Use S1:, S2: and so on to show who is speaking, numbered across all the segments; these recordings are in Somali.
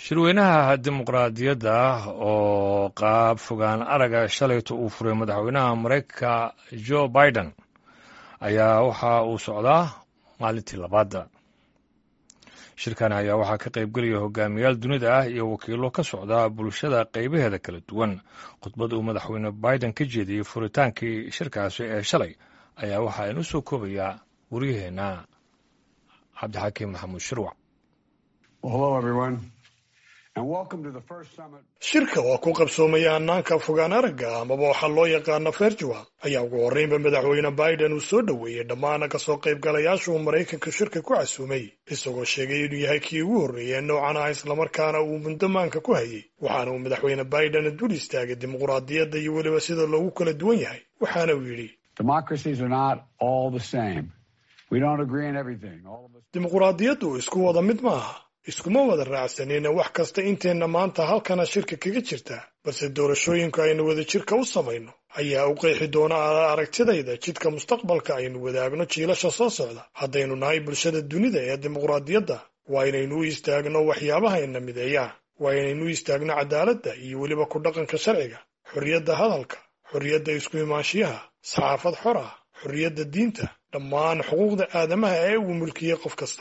S1: shirweynaha dimuqraadiyadda oo qaab fogaan araga shalayta uu furay madaxweynaha maraykanka jo biden ayaa waxa uu socdaa maalintii labaadda shirkan ayaa waxaa ka qaybgelaya hogaamiyaal dunida ah iyo wakiilo ka socda bulshada qaybaheeda kala duwan khudbad uu madaxweyne biden ka jeediyey furitaankii shirkaasi ee shalay ayaa waxa aynu soo koobayaa waryaheenna cabdixakiim maxamuud shirwac
S2: shirka waa ku qabsoomaya hannaanka fogaan aragga amaba waxaa loo yaqaana virtual ayaa ugu horreynba madaxweyne biden uu soo dhoweeyey dhammaan kasoo qaybgalayaasha uu maraykanka shirka ku casuumay isagoo sheegay inuu yahay kii ugu horreeyey noocan ah islamarkaana uu mundamaanka ku hayay waxaana uu madaxweyne biden dul istaagay dimuqraadiyadda iyo weliba sida loogu kala duwan yahay waxaana uu yidhi dimuqraadiyaddu isku wada mid maaha iskuma wada raacsanina wax kasta inteenna maanta halkana shirka kaga jirta balse doorashooyinku aynu wada jirka u samayno ayaa u qeexi doona aragtidayda jidka mustaqbalka aynu wadaagno jiilasha soo socda haddaynu nahay bulshada dunida ee dimuqraadiyadda waa inaynu u istaagno waxyaabahayna mideeya waa inaynu u istaagno cadaaladda iyo weliba ku dhaqanka sharciga xorriyadda hadalka xorriyadda isku imaanshiyaha saxaafad xor ah xorriyadda diinta dhammaan xuquuqda aadamaha ee uu mulkiyey qof kasta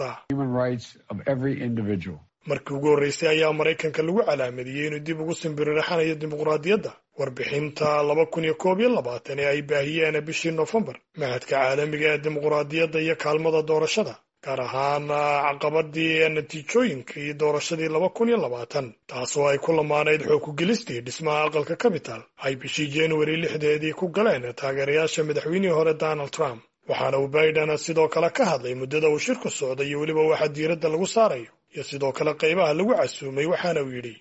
S2: markii ugu horreysay ayaa maraykanka lagu calaamadiyey inuu dib ugu simbiriraxanayo dimuqraadiyadda warbixinta laba kun iyo koob iyo labaatan ee ay baahiyeen bishii noofembar mahadka caalamiga ee dimuqraadiyadda iyo kaalmada doorashada gaar ahaan caqabadii natiijooyinkii doorashadii laba kun iyo labaatan taasoo ay ku lamaanayd xoog ku gelistii dhismaha aqalka capital ay bishii januari lixdeedii ku galeen taageerayaasha madaxweynihii hore donald trump waxaana uu biden sidoo kale ka hadlay muddada uu shirku socday iyo weliba waxa diiradda lagu saarayo iyo sidoo kale qaybaha lagu casuumay waxaana uu yidhi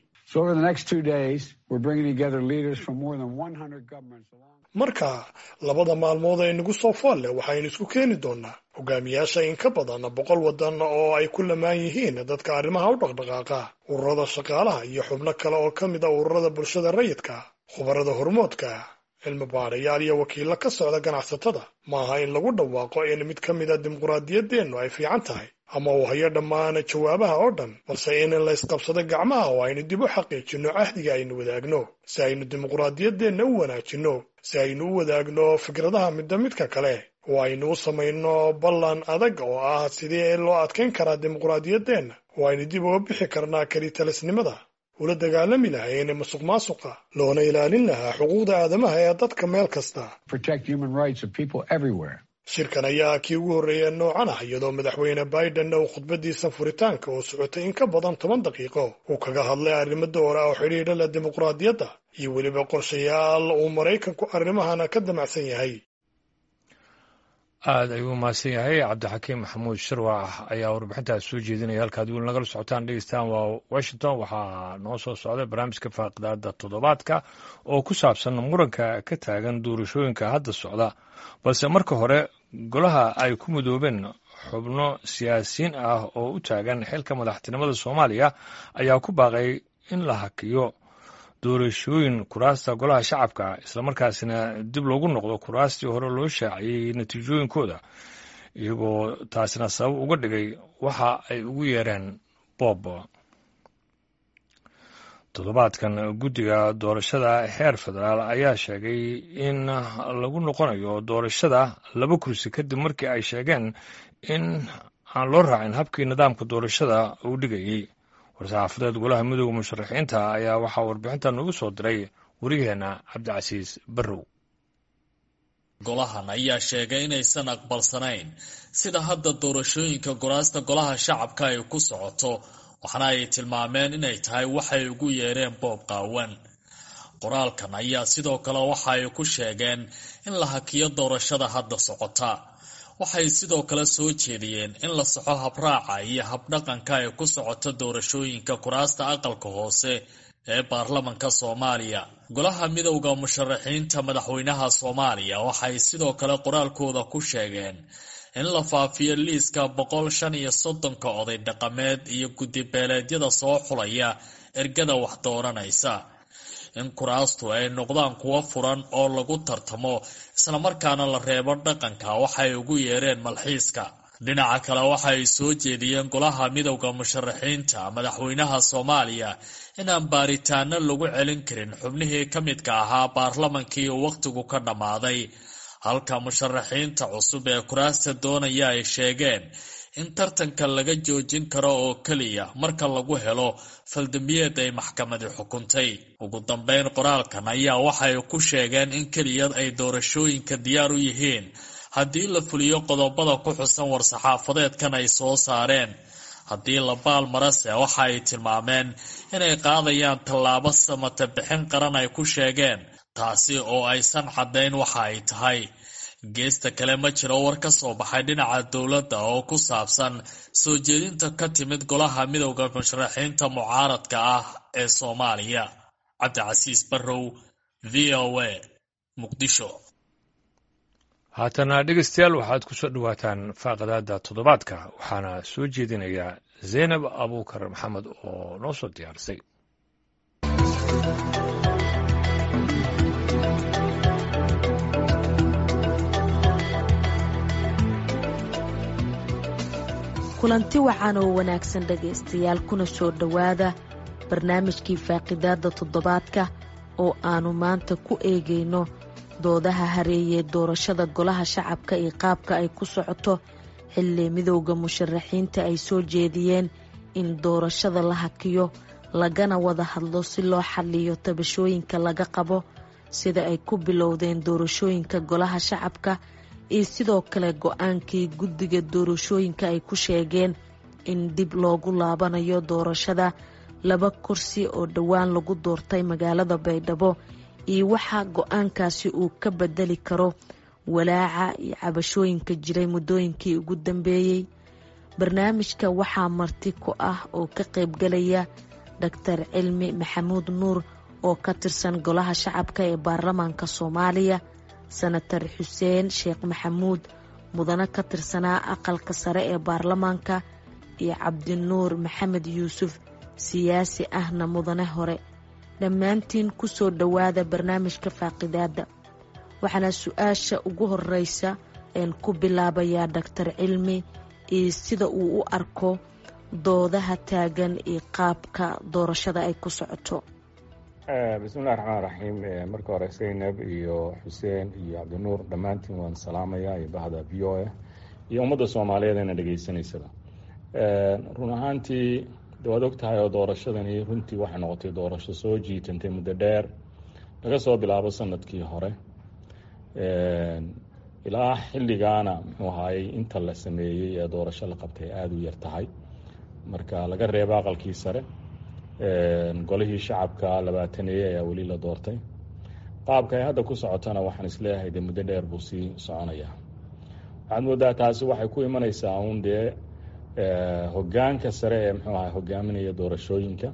S2: marka labada maalmood ee nagu soo fool leh waxaynu isku keeni doonnaa hogaamiyaasha in ka badan boqol waddan oo ay ku lamaan yihiin dadka arrimaha u dhaqdhaqaaqa ururada shaqaalaha iyo xubno kale oo ka mid a ururada bulshada rayidka khubarada hormoodka cilmi baarayaal iyo wakiillo ka socda ganacsatada maaha in lagu dhawaaqo in mid ka mid a dimuqraadiyaddeennu ay fiican tahay ama uu hayo dhammaan jawaabaha oo dhan balse in laysqabsado gacmaha oo aynu dib u xaqiijinno cahdiga aynu wadaagno si aynu dimuqraadiyaddeenna u wanaajinno si aynu u wadaagno fikradaha midda midka kale oo aynu u samayno ballan adag oo ah sidii loo adkayn karaa dimuqraadiyaddeenna oo aynu dib uga bixi karnaa kelitalisnimada ula dagaalami lahayn masuq maasuqa loona ilaalin lahaa xuquuqda aadamaha ee dadka meel kasta shirkan ayaa kii ugu horreeya noocan ah iyadoo madaxweyne bidenna uu khudbadiisa furitaanka oo socotay in ka badan toban daqiiqo uu kaga hadlay arrimo doora oo xidhiidha leh dimuqraadiyadda iyo weliba qorshayaal uu maraykanku arrimahana ka damacsan yahay
S1: aad ayuu umahadsan yahay cabdixakiim maxamuud shirwac ayaa warbixintaas soo jeedinaya halkaad weli nagala socotaan dhegeystaan waa washington waxaa noo soo socday barnaamijka faaqidaada toddobaadka oo ku saabsan muranka ka taagan doorashooyinka hadda socda balse marka hore golaha ay ku midoobeen xubno siyaasiyiin ah oo u taagan xilka madaxtinimada soomaaliya ayaa ku baaqay in la hakiyo doorashooyin kuraasta golaha shacabka islamarkaasina dib loogu noqdo kuraastii hore loo shaaciyey natiijooyinkooda iyagoo taasina sabab uga dhigay waxa ay ugu yeereen boob toddobaadkan guddiga doorashada heer federaal ayaa sheegay in lagu noqonayo doorashada laba kursi kadib markii ay sheegeen in aan loo raacin habkii nidaamka doorashada uu dhigayey war-saxaafadeed golaha midooda musharaxiinta ayaa waxaa warbixinta noogu soo diray wariyaheenna cabdicasiis barrow
S3: golahan ayaa sheegay inaysan aqbalsanayn sida hadda doorashooyinka goraasta golaha shacabka ay ku socoto waxna ay tilmaameen inay tahay waxay ugu yeereen boob qaawan qoraalkan ayaa sidoo kale waxa ay ku sheegeen in la hakiyo doorashada hadda socota waxay sidoo kale soo jeediyeen in la soxo habraaca iyo habdhaqanka ay ku socoto doorashooyinka kuraasta aqalka hoose ee baarlamanka soomaaliya golaha midowda musharaxiinta madaxweynaha soomaaliya waxay sidoo kale qoraalkooda ku sheegeen in la faafiyo liiska boqol shan iyo soddonka oday dhaqameed iyo guddibeeleedyada soo xulaya ergada wax dooranaysa in kuraastu ay noqdaan kuwo furan oo lagu tartamo islamarkaana la reebo dhaqanka waxay ugu yeereen malxiiska dhinaca kale waxa ay soo jeediyeen golaha midowda musharaxiinta madaxweynaha soomaaliya inaan baaritaano lagu celin karin xubnihii ka midka ahaa baarlamankii uu wakhtigu ka dhammaaday halka musharaxiinta cusub ee kuraasta doonaya ay sheegeen in tartanka laga joojin karo oo keliya marka lagu helo faldambiyeed ay maxkamadi xukuntay ugu dambeyn qoraalkan ayaa waxay ku sheegeen in keliya ay doorashooyinka diyaar u yihiin haddii la fuliyo qodobada ku xusan war-saxaafadeedkan ay soo saareen haddii la baal marase waxa ay tilmaameen inay qaadayaan tallaabo samata bixin qaran ay ku sheegeen taasi oo aysan caddayn waxa ay tahay geesta kale ma jiro war ka soo baxay dhinaca dowladda oo ku saabsan soo jeedinta ka timid golaha midowda musharaxiinta mucaaradka ah ee soomaaliya cabdicasiis barrow v o a muqdisho
S1: haatana dhegeystayaal waxaad ku soo dhowaataan faaqadaada toddobaadka waxaana soo jeedinayaa zaynab abuukar maxamed oo noo soo diyaarisay
S4: kulanti wacan oo wanaagsan dhegaystayaal kuna soo dhowaada barnaamijkii faaqidaadda toddobaadka oo aannu maanta ku eegayno doodaha hareeyee doorashada golaha shacabka iyo qaabka ay ku socoto xilli midowda musharaxiinta ay soo jeediyeen in doorashada la hakiyo lagana wada hadlo si loo xalliyo tabashooyinka laga qabo sida ay ku bilowdeen doorashooyinka golaha shacabka iyo sidoo kale go-aankii guddiga doorashooyinka ay ku sheegeen in dib loogu laabanayo doorashada laba kursi oo dhowaan lagu doortay magaalada baydhabo iyo waxaa go-aankaasi uu ka bedeli karo walaaca iyo cabashooyinka jiray muddooyinkii ugu dambeeyey barnaamijka waxaa marti ku ah oo ka qaybgalaya doctor cilmi maxamuud nuur oo ka tirsan golaha shacabka ee baarlamaanka soomaaliya senatar xuseen sheekh maxamuud mudane ka tirsanaa aqalka sare ee baarlamaanka iyo cabdinuur maxamed yuusuf siyaasi ahna mudane hore dhammaantiin ku soo dhowaada barnaamijka faaqidaadda waxaana su-aasha ugu horeysa een ku bilaabayaa doctor cilmi iyo sida uu u arko doodaha taagan iyo qaabka doorashada ay ku socoto
S5: bismillahi raxmaan raxiim marka hore zaynab iyo xuseen iyo cabdinuur dhammaantiin waan salaamayaa iyo bahda v o a iyo ummadda soomaaliyeed eena dhegaysanaysaba run ahaantii waad og tahay oo doorashadani runtii waxay noqotay doorasho soo jiitantay muddo dheer laga soo bilaabo sanadkii hore ilaa xilligaana muxuu ahaayey inta la sameeyey ee doorasho la qabtay aada u yar tahay marka laga reebo aqalkii sare golihii shacabka labaataneeye ayaa weli la doortay qaabka ay hadda ku socotana waxaan isleeyahay dee muddo dheer buu sii soconayaa waxaad moodaa taasi waxay ku imanaysaa uun dee hogaanka sare ee muxuu ahay hogaaminaya doorashooyinka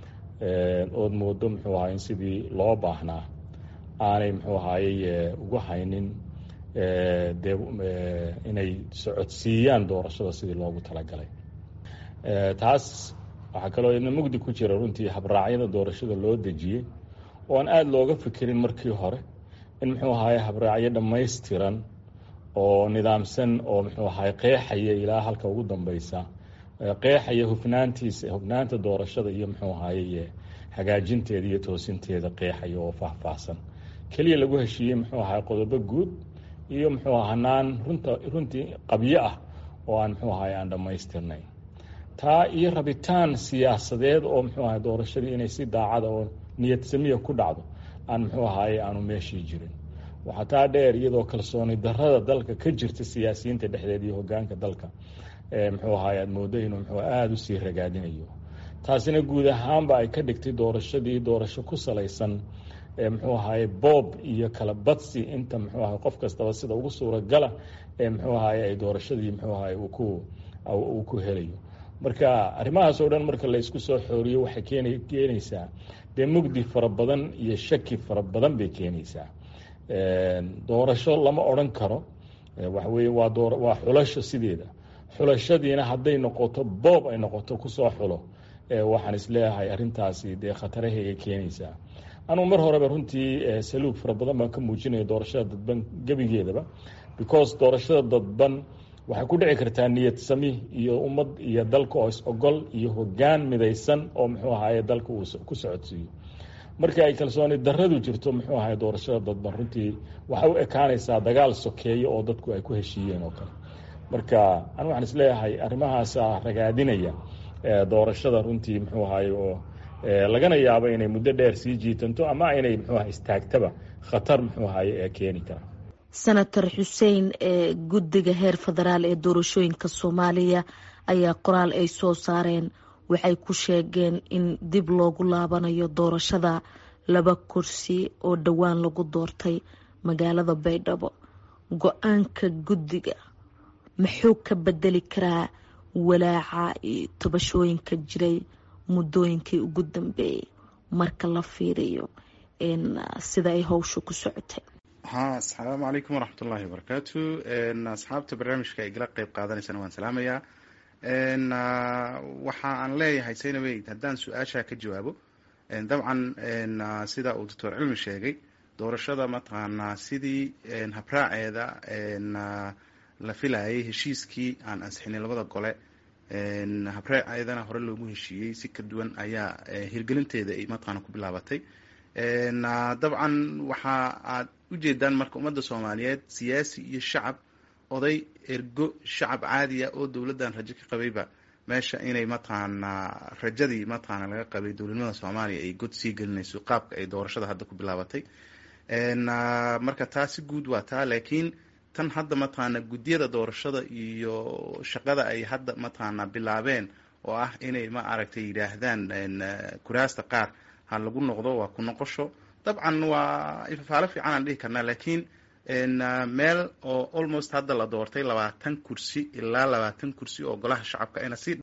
S5: ood moodo muxuu ahay in sidii loo baahnaa aanay muxuu ahayey ugu haynin dee inay socodsiiyaan doorashada sidii loogu talagalay taas waxaa kaloo idna mugdi ku jira runtii habraacyada doorashada loo dejiyey oo aan aada looga fikirin markii hore in muxuu ahaye habraacyo dhammaystiran oo nidaamsan oo muxuu ahay qeexaya ilaa halka ugu dambeysa qeexaya hufnaantiisa hufnaanta doorashada iyo muxuu ahaye hagaajinteeda iyo toosinteeda qeexaya oo faahfaahsan keliya lagu heshiiyey muxuu ahay qodobo guud iyo muxuu hanaan runta runtii qabyo ah oo aan muxuu ahay aan dhammaystirnayn taa iyo rabitaan siyaasadeed oo muxuu ahay doorashadii inay si daacada oo niyad samiya ku dhacdo aan muxuu ahaye aanu meeshii jirin waxaa taa dheer iyadoo kalsooni darada dalka ka jirta siyaasiyiinta dhexdeed iyo hogaanka dalka muxuu ahaye aada moodo inuu muxuu aada usii ragaadinayo taasina guud ahaanba ay ka dhigtay doorashadii doorasho ku salaysan muxuu ahaye boob iyo kala badsi inta muxuu ahay qof kastaba sida ugu suuragala ee muxuu ahaye ay doorashadii muxuu ahaye uu ku uu ku helayo marka arrimahaas oo dhan marka la isku soo xooriyo waxay keen keenaysaa dee mugdi fara badan iyo shaki fara badan bay keenaysaa doorasho lama odran karo waxa weye waa doo waa xulasho sideeda xulashadiina hadday noqoto boob ay noqoto kusoo xulo waxaan isleeyahay arrintaasi dee khatarahayga keenaysaa anugu mar horeba runtii saluug fara badan baan ka muujinaya doorashada dadban gebigeedaba because doorashada dadban waxay ku dhici kartaa niyad sami iyo ummad iyo dalka oo is ogol iyo hoggaan midaysan oo muxuu ahaye dalka uu ku socodsiiyo marka ay kalsooni daradu jirto muxuu ahaye doorashada dadban runtii waxay u ekaanaysaa dagaal sokeeyo oo dadku ay ku heshiiyeen oo kale marka anu waxaan isleeyahay arrimahaasa ragaadinaya doorashada runtii muxuu ahaye oo lagana yaabo inay muddo dheer sii jiitanto ama inay muxuu aha istaagtaba khatar muxuu ahaye ee keeni kara
S4: senator xuseen ee guddiga heer federaal ee doorashooyinka soomaaliya ayaa qoraal ay soo saareen waxay ku sheegeen in dib loogu laabanayo doorashada laba kursi oo dhowaan lagu doortay magaalada baydhabo go-aanka guddiga muxuu ka bedeli karaa walaaca iyo tobashooyinka jiray muddooyinkii ugu dambeeyay marka la fiiriyo sida ay howsha ku socotay
S6: ha asalaamu calaykum waraxmat ullahi wabarakaatu asxaabta barnaamijka igala qeyb qaadanaysana waan salaamayaa waxa aan leeyahay saynaweyd haddaan su-aasha ka jawaabo dabcan sida uu doctor cilmi sheegay doorashada mataqaanaa sidii habraaceeda la filayay heshiiskii aan ansixinay labada gole habraaceedana hore loogu heshiiyey si ka duwan ayaa hirgelinteeda ay mataqaana ku bilaabatay dabcan waxa aad ujeedaan marka ummadda soomaaliyeed siyaasi iyo shacab oday ergo shacab caadiya oo dowladdan rajo ka qabayba meesha inay mataqaanaa rajadii mataqaana laga qabay dowladnimada soomaaliya ay god sii gelinayso qaabka ay doorashada hadda ku bilaabatay marka taa si guud waa taa laakiin tan hadda mataqaana guddiyada doorashada iyo shaqada ay hadda mataqaana bilaabeen oo ah inay ma aragtay yidhaahdaan kuraasta qaar ha lagu noqdo waa ku noqosho dabcan waa ifafaalo fiican aan dhihi karnaa laakiin meel oo almost hadda la doortay labaatan kursi ilaa labaatan kursi oo golaha shacabka ina si